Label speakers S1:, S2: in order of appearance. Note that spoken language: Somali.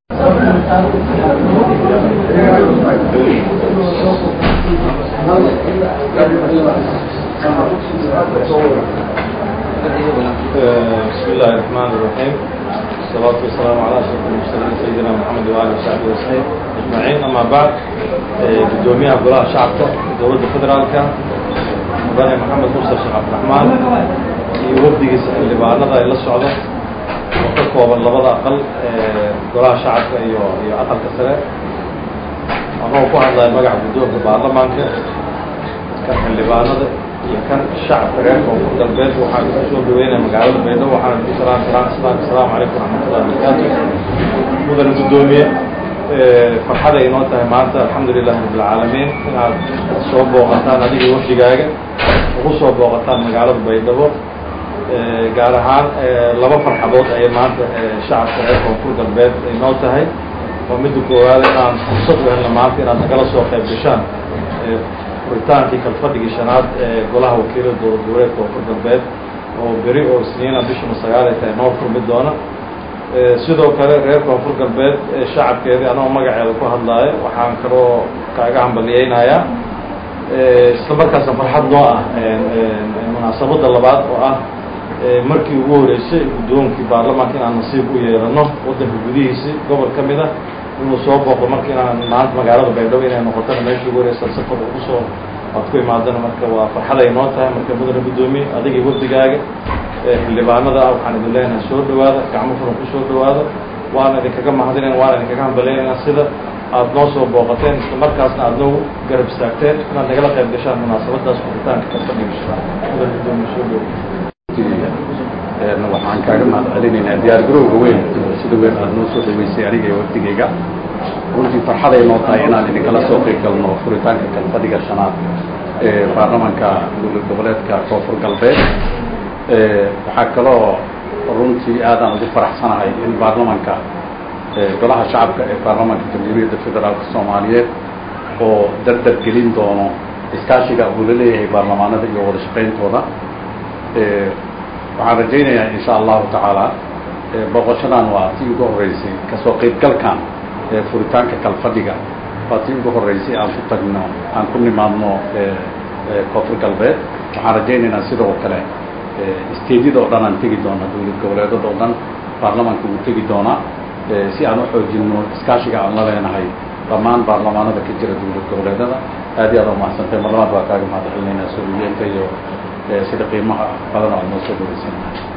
S1: بسم الله الرحمن الرحيم الصلاة والسلام على أشرف المرسلين سيدنا محمد وآله وصحبه وسلم أجمعين أما بعد قدوميها قراء شعبك دولة فدرالك مدني محمد موسى الشيخ عبد الرحمن يوفدي اللي بعدنا إلى السعودة وكوبا لبدا أقل قراء شعبك iyo iyo aqalka sare anoo ku hadlaya magaca guddoonka baarlamaanka kan xildhibaanada iyo kan shacabka reer koonfur galbeed waxaan ku soo dhaweynaya magaalada baydhabo waxaana ku salaan salaan salaan asalaamu calaykum waraxmatullahi wabarakaatu mudane guddoomiye farxaday inoo tahay maanta alxamdulilahi rabbilcaalamiin inaad soo booqataan adiga wafdigaaga ugu soo booqataan magaalada baydhabo gaar ahaan laba farxadood ayay maanta shacabka reer koonfur galbeed inoo tahay oo midda koowaad inaan fursad u helno maanta inaad nagala soo qayb gashaan furitaankii kalfadhigii shanaad ee golaha wakiilada dowlad goboleedka koonfur galbeed oo beri oo isniina bishuna sagaal ay tahay noo furmi doona sidoo kale reer koonfur galbeed shacabkeedii anoo magaceeda ku hadlaayo waxaan kaloo kaaga hambaliyeynayaa isla markaasna farxad noo ah munaasabadda labaad oo ah markii ugu horeysay guddoonkii baarlamaanka inaan nasiib u yeelano waddanka gudihiisi gobol ka mid ah inuu soo booqdo marka inaan maanta magaalada baydhabo inay noqotona meeshii ugu horeysa safar ugu soo aad ku imaadana marka waa farxaday noo tahay marka mudane guddoomiye adiga wafdigaaga xildhibaanada ah waxaan idin leenahay soo dhawaada gacmo furan ku soo dhawaada waana idinkaga mahadinayn waana idinkaga hambaleynaynaa sida aad noo soo booqateen isla markaasna aad noo garab istaagteen inaad nagala qayb gashaan munaasabadaas furitaanka kalfadhiga shaqaa mudane guddoomiye soo dhawo
S2: waxaan kaaga mahad celinaynaa diyaar garowga weyn sida weyn aada noo soo dhaweysay aniga iyo wafdigayga runtii farxaday noo tahay inaan idinkala soo qeyb galno furitaanka kalfadhiga shanaad ee baarlamanka dowlad goboleedka koonfur galbeed waxaa kaloo runtii aadaan ugu faraxsanahay in baarlamanka golaha shacabka ee baarlamanka jamhuuriyadda federaalka soomaaliyeed oo dardar gelin doono iskaashiga uu la leeyahay baarlamaanada iyo wada shaqayntooda waxaan rajaynayaa insha allahu tacaala booqashadan waa tii ugu horeysay kasoo qeybgalkan furitaanka kalfadhiga waa tii ugu horeysay aan ku tagno aan ku nimaadno koonfur galbeed waxaan rajaynaynaa sidoo kale isteedyada oo dhan aan tegi doona dowlad goboleedada oo dhan baarlamaanka wuu tegi doonaa si aan u xoojino iskaashiga aan la leenahay dhammaan baarlamaanada ka jira dowlad goboleedada aad iyo aad u mahadsantay mar labaad waa kaaga mahad celinaynaa soo uyeenta iyo sida qiimaha badan oo aad noo soo dhaweysan